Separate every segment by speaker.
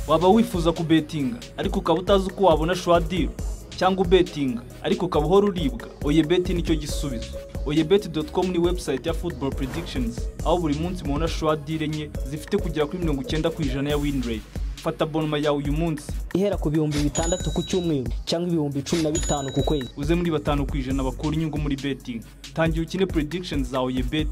Speaker 1: waba wifuza kubetinga ariko ukaba utazi uko wabona shuwadiro cyangwa ubetinga ariko ukaba uhora uribwa oyebeti nicyo gisubizo oyebeti doti komu ni webusayiti ya futuboro predikishonizi aho buri munsi mubona shuwadire enye zifite kugera kuri mirongo icyenda ku ijana ya winireti fata bonoma yawe uyu munsi
Speaker 2: ihera ku bihumbi bitandatu ku cyumweru cyangwa ibihumbi cumi na bitanu ku kwezi
Speaker 1: uze muri batanu ku ijana bakura inyungu muri betingi tangira ukine predikishonizi za oyebeti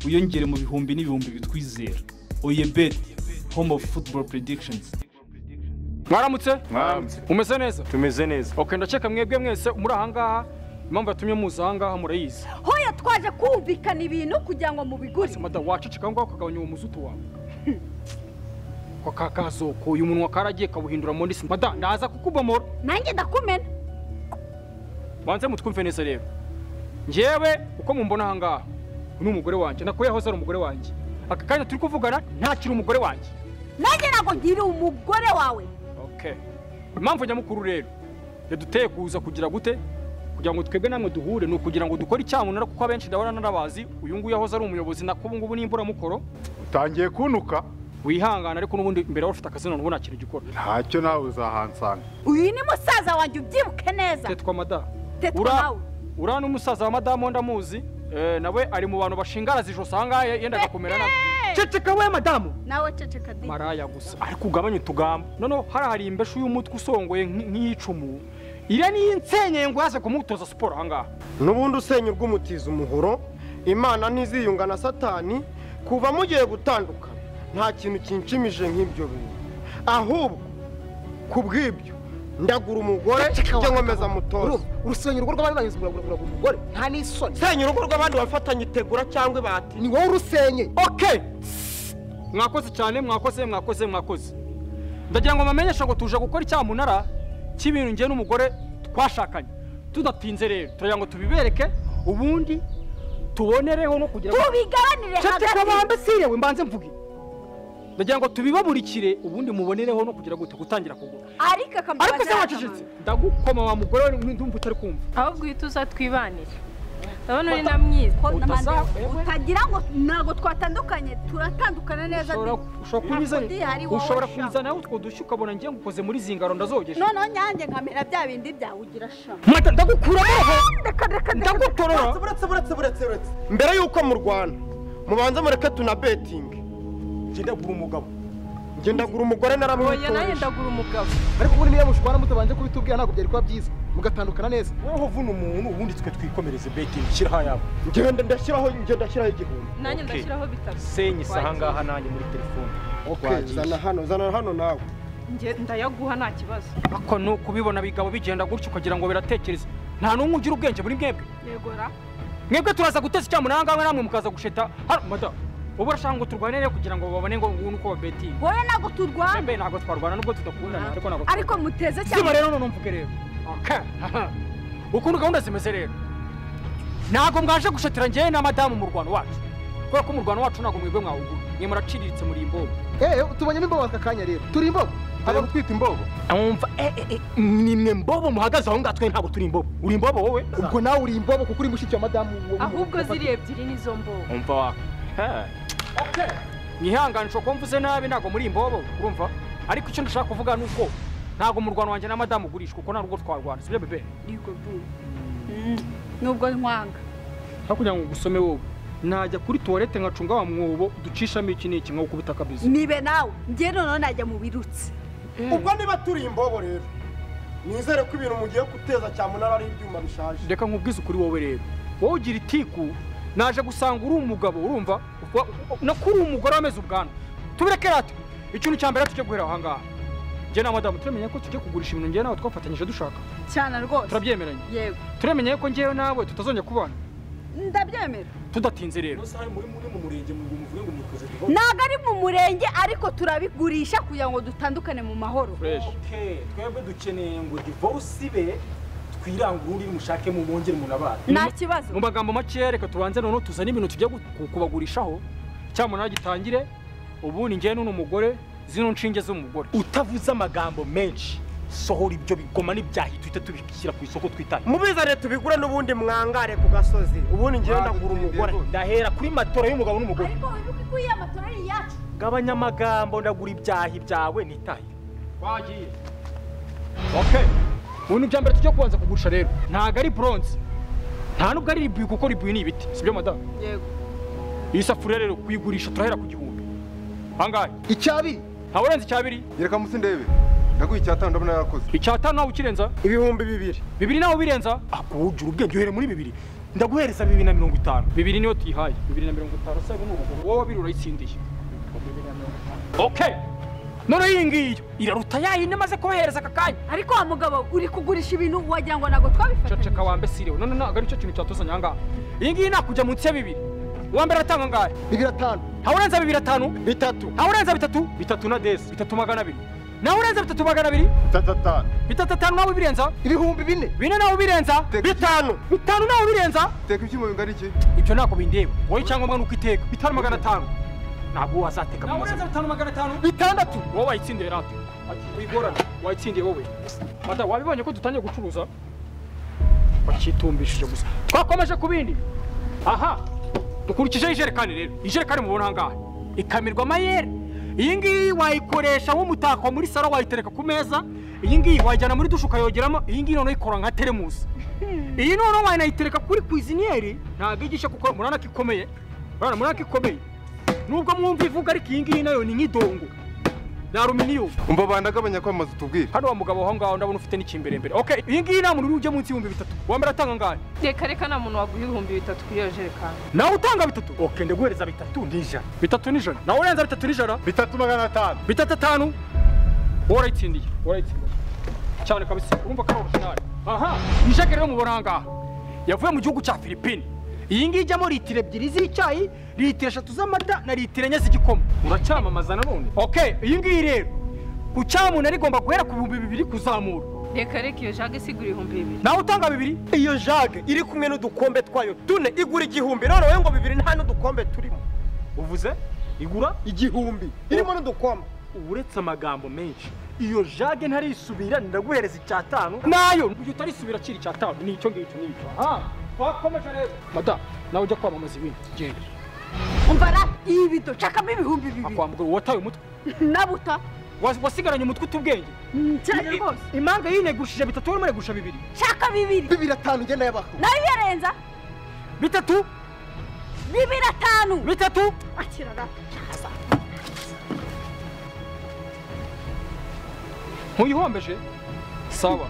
Speaker 1: wiyongere mu bihumbi n'ibihumbi bitwizera oyebeti home of football predictions
Speaker 3: mwaramutse
Speaker 4: Mwaramutse.
Speaker 3: umeze neza
Speaker 4: tumeze neza
Speaker 3: ok ndakeka mwebwe mwese muri ahangaha impamvu yatumye muza ahangaha murayizi
Speaker 5: hoya twaje kumvikana ibintu kugira ngo mubigure
Speaker 3: ese madamu waceceka aho ngaho ukagabanya uwo muzutu wawe ko ka kazoko uyu munwa karagiye kawuhindura mu ndisi madamu ndaza kukubomora
Speaker 5: nanjye ndakumena
Speaker 3: banze mutwumve neza rero njyewe uko mumbona ahangaha uyu ni umugore wanjye nakuye yahoze ari umugore wanjye aka kanya turi kuvugana ntakiri umugore wanjye
Speaker 5: nanjye ntabwo ngira umugore wawe
Speaker 3: ok impamvu nyamukuru rero yaduteye kuza kugira gute kugira ngo twebwe namwe duhure ni ukugira ngo dukore icyamunara kuko abenshi ndabona narabazi uyu nguyu yahoze ari umuyobozi na k'ubu ngubu ni imburamukoro
Speaker 4: utangiye kuntuka
Speaker 3: wihangana ariko n'ubundi imbere yawe ufite akazi none ubu nta kintu gikora
Speaker 4: ntacyo nawe uzahansanga
Speaker 5: uyu ni musaza wanjye ubyibuke neza
Speaker 3: tetwa madamu
Speaker 5: tetwa
Speaker 3: ura
Speaker 5: nawe
Speaker 3: ura ni umusaza wa madamu ndamuzi eh, nawe ari mu bantu bashingaraza ijosi ahangaha yendaga kumera nabi
Speaker 5: Hey!
Speaker 3: ceceka we madamu
Speaker 5: nawe ceceka di
Speaker 3: maraya gusa ariko ugabanye utugambo noneho hariya hari imbeshi y'umutwe usongoye nk- nk'iyicumu iriya niyo nsenyeye ngo yaze kumutoza siporo ahangaha
Speaker 6: n'ubundi usenya urw'umutiza umuhoro imana ntiziyunga na satani kuva mugiye gutandukana nta kintu kinshimije nk'ibyo bintu ahubwo ku bw'ibyo ndagura umugore njye nkomeza mutoza
Speaker 7: urusenya urugo rw'abandi bahinzi uragura umugore nta n'isoni
Speaker 6: senya urugo rw'abandi bafatanye itegura cyangwa ibati
Speaker 7: ni wowe urusenye
Speaker 3: okay mwakoze cyane mwakoze mwakoze mwakoze ndagira ngo mbamenyeshe ngo tuje gukora icyamunara cy'ibintu njye n'umugore twashakanye tudatinze rero turagira ngo tubibereke ubundi tubonereho no kugira ngo
Speaker 5: tubigabanire
Speaker 3: ceceka
Speaker 5: hagati
Speaker 3: bambe sirewe mbanze mvuge ndagira ngo tubibaburikire ubundi mubonereho no kugira gute gutangira kugura
Speaker 5: ariko akambaza
Speaker 3: ariko se wacecetse ndagukoma wa mugore we ndumva utari kumva
Speaker 8: ahubwo uhita uza twibanire ndabona uri na myiza
Speaker 5: utagira ngo ntabwo twatandukanye turatandukana neza
Speaker 3: ushobora ushobora
Speaker 5: di. Ntabwo
Speaker 3: kunzana
Speaker 5: ndi hari wowe
Speaker 3: ushobora
Speaker 5: ushaka.
Speaker 3: kunzana aho utwo dushya ukabona ngiye ngukoze muri zingaro ndazogesha
Speaker 5: noneho nyanjye nkamera bya bindi byawe ugira shama
Speaker 3: mata ndagukuraho
Speaker 5: reka reka
Speaker 3: ndagutorora
Speaker 6: buretse buretse buretse buretse mbere y'uko murwana mubanze mureke tunabetinge njye ndagura umugabo njye ndagura umugore
Speaker 8: oya nanjye
Speaker 6: naramwitoje
Speaker 8: ndagura umugabo
Speaker 7: ariko ubundi niba mushwana mutabanje kubitubwira ntabwo byari kuba byiza mugatandukana neza
Speaker 6: wowe uvuna umuntu ubundi twe twikomereze betingi shyiraho ayabo ngenda ndashyiraho ngenda ndashyiraho igihumbi
Speaker 8: nanjye ndashyiraho bitatu
Speaker 4: senyi isa ahangaha nanjye muri telefone
Speaker 6: Okay, zana hano zana hano nawe
Speaker 8: Njye ndayaguha nta kibazo
Speaker 3: ako ni ukubibona bigabo bigenda gutyo ukagira ngo biratekereze nta n'umwe ugira ubwenge muri mwebwe
Speaker 8: yegora
Speaker 3: mwebwe turaza guteza icyamunara ahangaha namwe mukaza gusheta hano madamu ubu urashaka ngo turwanire kugira ngo babone ngo ngubu nuko babetinga
Speaker 5: wowe ntabwo turwana
Speaker 3: mbere ntabwo twarwana nubwo tudakundana ariko ntabwo
Speaker 5: ariko muteze cyane
Speaker 3: siba rero none mvuge rero Okay. ukuntu gahunda zimeze rero ntabwo mwaje gushatira njyewe na madamu mu rwano wacu kubera ko mu rwano wacu ntabwo mwebwe mwawugura mwe muraciriritse muri imbogo
Speaker 7: eee tubonyemo imbobo aka kanya rero turi imbobo
Speaker 4: haba gutwita imbobo
Speaker 3: mwumva eh, eh, eh, ni mwe mbobo muhagaze aho ngaho twe ntabwo turi imbobo uri imbobo wowe
Speaker 7: ubwo nawe uri imbobo kuko uri mushiki wa madamu wo-
Speaker 8: ahubwo ziri ebyiri nizo mbobo
Speaker 3: umva wako mwihanganisha ko mvuze nabi ntabwo muri imbobo urumva ariko icyo ndashaka kuvuga ni uko ntabwo mu rwanda wanjye na madamu ugurishwa kuko nta rugo twarwana sibyo bebe
Speaker 5: Yego bu. Mm, nubwo nkwanga
Speaker 3: hakurya ngo gusome wowe najya kuri tuwarete ngacunga wa mwobo ducishamo iki n'iki nko kubita kabisa
Speaker 5: nibe nawe njye noneho najya mu birutsi
Speaker 6: ubwo niba turi imbobo rero nizere ko ibintu mugiye guteza cyamunara ari ibyuma bishaje
Speaker 3: reka nkubwize ukuri wowe rero wowe ugira itiku naje gusanga uri umugabo urumva Wa- no kuri umugore wameze ubwanwa tubireke rati ikintu cya mbere tujye guhera aho ngaha njye na madamu turamenye ko tujye kugurisha ibintu njyewe nawe twafatanyije dushaka
Speaker 5: cyane rwose
Speaker 3: turabyemeranya
Speaker 5: yego
Speaker 3: turamenye ko njyewe nawe tutazongera kubana
Speaker 5: ndabyemera
Speaker 3: tudatinze rero
Speaker 5: ntabwo ari mu murenge ariko turabigurisha kugira ngo dutandukane mu mahoro
Speaker 3: fresh
Speaker 9: twebwe dukeneye ngo divorce ibe twirangure undi mushakemo mwongere munabana
Speaker 5: nta kibazo
Speaker 3: mu magambo makeya reka tubanze noneho tuzane ibintu tujya gu- kubagurishaho cyamunara gitangire ubundi njyewe n'uno mugore zino nshinge z'umugore
Speaker 9: utavuze amagambo menshi sohora ibyo bigoma n'ibyahi tuhite tubishyira ku isoko twitanye
Speaker 6: mubizane tubigure n'ubundi mwangare ku gasozi ubundi ngewe ndagura umugore
Speaker 9: ndahera kuri matora y'umugabo n'umugore
Speaker 5: ariko wibuke ko iyi amatora ari iyacu
Speaker 9: gabanya amagambo ndagura ibyahi byawe nitaye
Speaker 3: twagiye okay ubu ni ibya mbere tujya kubanza kugurisha rero ntabwo ari bronze nta nubwo ari ribuye kuko ribuye ni ibiti sibyo madamu
Speaker 5: yego
Speaker 3: iyi safuriya rero kuyigurisha turahera ku gihumbi angahe
Speaker 7: icyabi
Speaker 3: ntawe urenze icya abiri
Speaker 4: Nyereka munsi ndebe ndaguha icyatanu ndabona yarakoze
Speaker 3: icya atanu nawe ukirenza
Speaker 6: ibihumbi bibiri
Speaker 3: bibiri nawe ubirenza
Speaker 9: akujura ubwenge uhere muri bibiri ndaguhereza bibiri na mirongo itanu
Speaker 3: bibiri niyo tuyihaye bibiri na mirongo itanu se ni ubuguru wowe wabiri urayitsindiye okay none iyi ngiyi iraruta ya yindi maze kubahereza aka kanya
Speaker 5: ariko wa mugabo uri kugurisha ibintu wagira ngo ntabwo twabifatanyije
Speaker 3: ceceka wambe sirewe none ntabwo ari cyo kintu cyatuzanye ahangaha iyi ngiyi nakujya munsi ya bibiri uwa mbere aratanga angahe
Speaker 7: bibiri atanu
Speaker 3: ntawe urenza bibiri atanu
Speaker 6: bitatu
Speaker 3: ntawe urenza bitatu bitatu na desi bitatu magana abiri nawe urenza bitatu magana abiri
Speaker 4: itatatanu
Speaker 3: bitatu atanu nawe ubirenza
Speaker 7: ibihumbi bine
Speaker 3: bine nawe ubirenza
Speaker 6: bitanu
Speaker 3: bitanu nawe ubirenza
Speaker 4: teka ibyuma bingana iki
Speaker 3: ibyo ntabwo bindeba wowe icyangombwa ni uko iteka bitanu magana atanu ntabwo wazateka nawe urenza bitanu magana atanu
Speaker 7: bitandatu
Speaker 3: wowe wayitsindiye rata wigorane wayitsindiye wowe mata wabibonye ko dutangiye gucuruza bakitumbishije gusa twakomeje ku bindi aha dukurikijeho ijerekani rero ijerekani mubona ahangaha ikamirwa amayeri iyi ngiyi wayikoresha nk'umutako muri salo wayitereka ku meza iyi ngiyi wayijyana muri dushe ukayogeramo iyi ngiyi noneho ikora nka teremusi iyi noneho wayinayitereka kuri kwiziniyeri ntabwo igisha kuko murabona ko ikomeye murabona murabona ko ikomeye nubwo mwumva ivuga ariko iyi ngiyi nayo ni nk'idongo ni aluminiyumu
Speaker 4: umva bandagabanya kwamaza tubwire
Speaker 3: hano wa mugabo aho ngaho ndabona ufite n'ikimbere okay iyi ngiyi nta muntu ujya munsi y'ibihumbi bitatu wambara atanga angahe
Speaker 8: reka reka nta muntu waguha ibihumbi bitatu kuri iyo jerekani
Speaker 3: nawe utanga bitatu
Speaker 9: okay ndaguhereza bitatu n'ijana
Speaker 3: bitatu n'ijana nawe urenza bitatu n'ijana
Speaker 4: bitatu magana atanu
Speaker 3: bitatu atanu wowe urayitsindiye wowe urayitsindiye cyane kabisa urumva ko ari orujinali aha ijage rero mubona aha ngaha yavuye mu gihugu cya filipine iyi ngiyi ijyamo litiro ebyiri z'icyayi litiro eshatu z'amata na litiro enye z'igikoma
Speaker 9: uracyamamaza nanone
Speaker 3: okay iyi ngiyi rero ku cyamuntu ari igomba guhera ku bihumbi bibiri kuzamura
Speaker 8: reka reka iyo jage isigura ibihumbi bibiri
Speaker 3: nawe utanga bibiri
Speaker 6: iyo jage iri kumwe n'udukombe twayo tune igura igihumbi none wowe ngo bibiri nta n'udukombe turimo
Speaker 9: uvuze igura
Speaker 6: igihumbi irimo n'udukombe
Speaker 9: uretse amagambo menshi iyo jage ntarisubira ndaguhereza icyatanu
Speaker 3: nayo ujya utarisubira akiri icyatanu ni icyo ngicyo n'icyo aha twakomeje rero madamu nawe ujya kwamamaza ibindi genda
Speaker 5: umva ra iyi bido cakamo ibihumbi bibiri
Speaker 3: akwambura uwataye umutwe
Speaker 5: nabuta
Speaker 3: Was- wasigaranye umutwe utubwenge
Speaker 5: cyane rwose
Speaker 3: impanga yinegushije bitatu wowe umunegusha bibiri
Speaker 5: caka bibiri
Speaker 7: bibiri atanu ngenda yabaho
Speaker 5: nayo uyarenza
Speaker 3: bitatu
Speaker 5: bibiri atanu
Speaker 3: bitatu
Speaker 5: akira ra cyaza
Speaker 3: ntuyihombeje sawa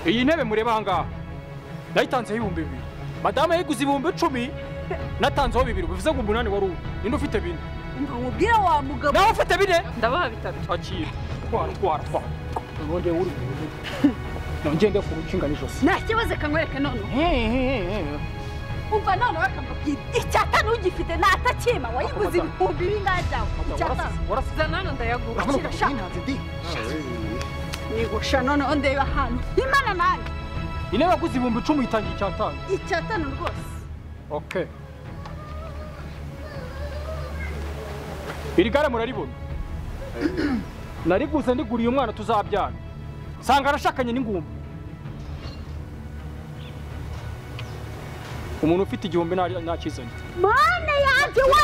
Speaker 3: iyi ntebe mureba ahangaha nayitanzeho ibihumbi bibiri madamu yayiguze ibihumbi icumi natanzeho bibiri bivuze ngo umunani wari uwo ninde ufite bine
Speaker 5: umva mubwire wa mugabo
Speaker 3: nawe ufite bine
Speaker 8: ndabaha bitatu
Speaker 3: akira twara twara twara ubundi uri nongende ku rukinga n'ijosi
Speaker 5: nta kibazo kanywereke noneho umva noneho kamubwira icyatanu ugifite natakima wayiguze ibihumbi bingahe byawe icyatanu
Speaker 8: zana hano ndayagura
Speaker 5: akira shaka nigusha noneho ndeba ahantu imana nanjye
Speaker 3: intebe yaguze ibihumbi icumi itangiye icyatanu
Speaker 5: icyatanu rwose
Speaker 3: okay iri gare muraribona nariguze ndiguriye umwana tuzabyara nsanga arashakanye n'ingumba umuntu ufite igihumbi nta- ntakizanye
Speaker 5: mane yanjye we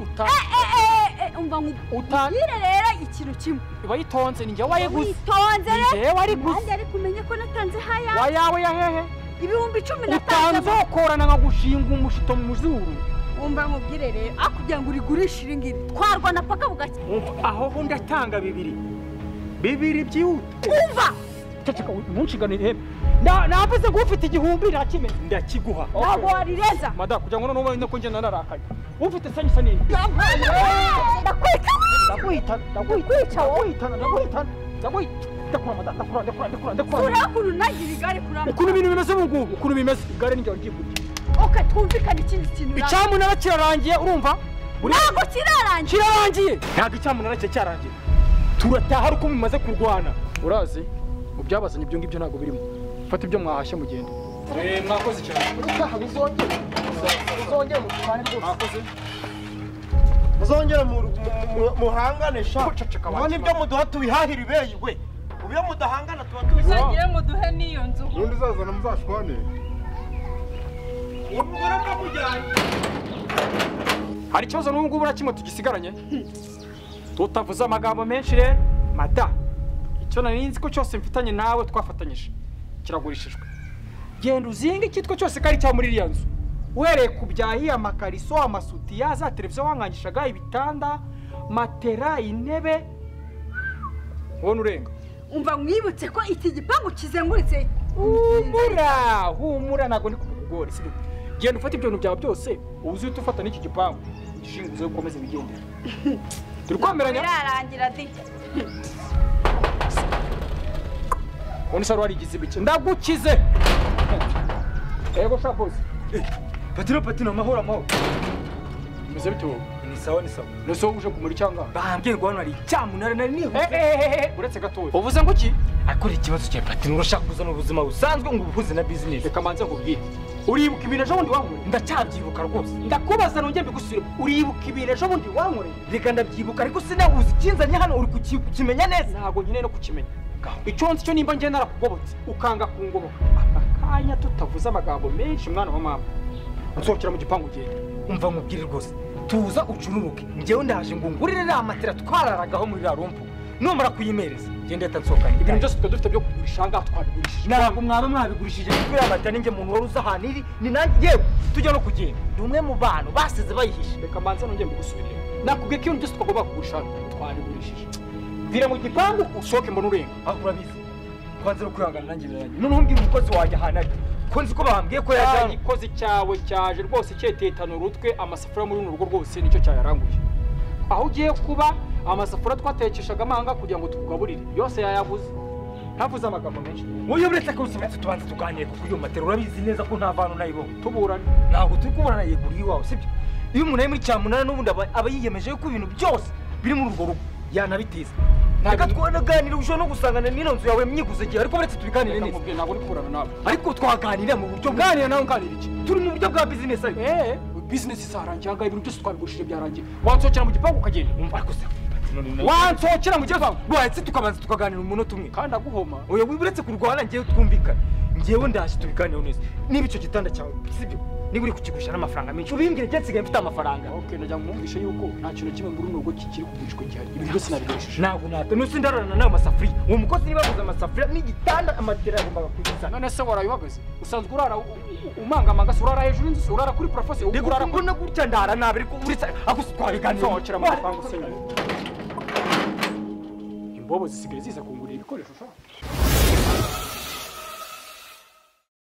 Speaker 3: Uta-
Speaker 5: Eh, eh, eh, eh, umva
Speaker 3: Uta-
Speaker 5: nkubwire rero ikintu kimwe
Speaker 3: wayitonze ni njye wayiguze
Speaker 5: witonze
Speaker 3: Ni
Speaker 5: rero
Speaker 3: jewe wariguze.
Speaker 5: nanjye ariko umenye ko natanze haya
Speaker 3: wayawe ya hehe
Speaker 5: ibihumbi icumi
Speaker 3: utanze
Speaker 5: natanze
Speaker 3: ukorana nkagushinga umushito mu zuru
Speaker 5: umva nkubwire rero ah kugira ngo urigurishe iri ngiri twarwana paka bugake
Speaker 9: aho ho ndatanga bibiri bibiri byihuta
Speaker 5: umva
Speaker 3: ceceka ntuncigane ihembe Na- navuze ngo ufite igihumbi ntakimenye
Speaker 9: ndakiguha
Speaker 5: ntabwo warirenza
Speaker 3: mada kugira ngo noneho ubone ko ngenda narakaye ufite sanyisa n'indi ndakwica ndakwica ndakwitana ndakwitana ndakwitana ndakura mada ndakura ndakura ndakura ndakura
Speaker 5: urakuru nagira igare kuramba
Speaker 3: ukuntu ibintu bimeze ubu ngubu ukuntu bimeze igare nijoro rigiye kurya
Speaker 5: oke twumvikane ikindi kintu uranga.
Speaker 3: icyamunara kirarangiye urumva Uri-
Speaker 5: ntabwo kirarangira
Speaker 3: kirarangiye
Speaker 9: ntabwo icyamunara cye cyarangira turataha ari uko mumaze kurwana
Speaker 3: urazi mu byabazanye ibyo ngibyo ntabwo birimo fata ibyo mwahashye mugende mwakoze cyane
Speaker 7: utaha bizongere bizongere mu twane rwose
Speaker 3: mwakoze
Speaker 6: muzongere mu- mu- mu- muhangane sha
Speaker 3: Uceceka wa
Speaker 6: muba nibyo muduha tubihahire ibeyi we ubu iyo mudahangana tuba tubihahira
Speaker 8: uzagire ngo duhe n'iyo nzu
Speaker 4: ubundi uzazana muzashwane
Speaker 6: ubu ngura ndamujyanye
Speaker 3: hari ikibazo n'ubu ngubu na kimwe tugisigaranye utavuze amagambo menshi rero mada icyo nari nzi ko cyose mfitanye nawe twafatanyije kiragurishijwe genda uzinga icyitwa cyose kari cya muri iriya nzu uhereye ku byayi amakariso amasutiya za televiziyo wangangishaga ibitanda matera intebe ubona urenga
Speaker 5: umva mwibutse ko iki gipangu kizengurutse
Speaker 3: humura humura ntabwo ndi kubikugora si byo genda ufate ibyo bintu byawe byose uba uzi uhita ufata n'iki gipangu gishinguze ukomeze wigendere turi kwemeranya
Speaker 5: birarangira di
Speaker 3: ubundi se wari warigize ibiki ndagukize ego sha bosi
Speaker 1: patino patino amahoro amahoro
Speaker 3: bimeze bite wowe
Speaker 1: ni sawa ni sawa
Speaker 3: nese wowe uje kumura icyangaha
Speaker 1: bambwiye ngo hano hari icyamunara nari nihuse
Speaker 3: ehehehe uretse gatoya
Speaker 1: uvuze ngo iki akora ikibazo cya platine urashaka kuzana ubuzima busanzwe ngo ubuhuze na business
Speaker 3: reka manze nkubwire uribuka ibintu ejo bundi wankoreye
Speaker 1: ndacyabyibuka rwose
Speaker 3: ndakubaza nongeye mbigusubire uribuka ibintu ejo bundi wankoreye
Speaker 1: reka ndabyibuka ariko sinabuze ikinzanye hano uri kuki- kukimenya neza
Speaker 3: ntabwo nkeneye no kukimenya icyo nzi cyo nimba ngiye narakugobotse ukanga kungoboka aka kanya tutavuze amagambo menshi mwana wa mama nsohokera mu gipangu ugenda
Speaker 1: umva nkubwire rwose tuza ucururuke njyewe ndaje ngo ngurire na matera twararagaho muri rarumpu numara kuyimereza genda yahita nsohokanye
Speaker 3: ibintu byose twari dufite byo kugurisha ahangaha twabigurishije
Speaker 1: ntabwo mwaba mwabigurishije kuko iriya matera ninjye muntu wari uzi ahantu iri ni nanjye yewe tujya no kugenda ni umwe mu bantu basize bayihishe
Speaker 3: reka manze nongeye mbigusubirire nakubwiye ko ibintu byose twagomba kugurisha hano twabigurishije vira mu gipangu usohoke mbona urenga
Speaker 1: aho urabizi kwanza no kwihangana nanjye biraranye noneho mbwira umukozi wanjye ahantu ari ko nzi ko bambwiye ko
Speaker 3: ya
Speaker 1: yajyanye
Speaker 3: gikozi cyawe cyaje rwose cyetetana urutwe amasafuriya muri runo rugo rwose nicyo cyayaranguye aho ugiye kuba amasafuriya twatekeshaga amahanga kugira ngo tukugaburire yose yayaguze ntavuze amagambo menshi
Speaker 1: wowe uretse ko usubitse tubanza tuganire kuko iyo matera urabizi neza ko nta vantu nayibonye
Speaker 3: tuburane
Speaker 1: ntabwo turi kubona nayigura iwawe sibyo iyo umuntu ari muri cyamunara n'ubundi aba aba yiyemeje yuko ibintu byose biri muri urwo rugo yanabitiza reka twanaganira ushobora no gusangana n'ino nzu yawe myiguze gihe ariko uretse tubiganire
Speaker 3: reka
Speaker 1: neza
Speaker 3: nkubwire ntabwo ndi kuburana nawe
Speaker 1: ariko twaganira mu buryo
Speaker 3: tuganira nawe nganira iki
Speaker 1: turi mu buryo bwa bizinesi ariko
Speaker 3: eee bizinesi isarangiye ahangaha ibintu byose twabigurishije byarangiye wansohokera mu gipangu ukagenda
Speaker 1: umva ariko se
Speaker 3: wansohokera mu gipangu
Speaker 1: wahetse tukabanza tukaganira umunota umwe
Speaker 3: kandi aguhoma
Speaker 1: oya wiba uretse kurwana ngewe twumvikana ngewe ndaje tubiganireho neza niba icyo gitanda cyawe sibyo niba uri kukigurisha n'amafaranga menshi ubimbwire njye nsigaye mfite amafaranga
Speaker 3: ok najya mwumvishe yuko nta kintu kimwe muri uno rugo kikiri kugurishwa gihari ibintu byose nabigurishije
Speaker 1: ntabwo nata nusi ndararana n'ayo masafuriya uwo mukozi niba aguze amasafuriya n'igitanda amatera yagombaga kuyizana
Speaker 3: none se warayuhagaze usanzwe urara u- u- umangamanga se urara hejuru y'inzu se urara kuri parafo se
Speaker 1: reka
Speaker 3: urara kuri
Speaker 1: urakubona gutya ndara nabi ariko uretse ako si twabiganira
Speaker 3: sohokera mu gipangu usenywe imbobo zisigaye ziza kungurira ibikoresho ushaka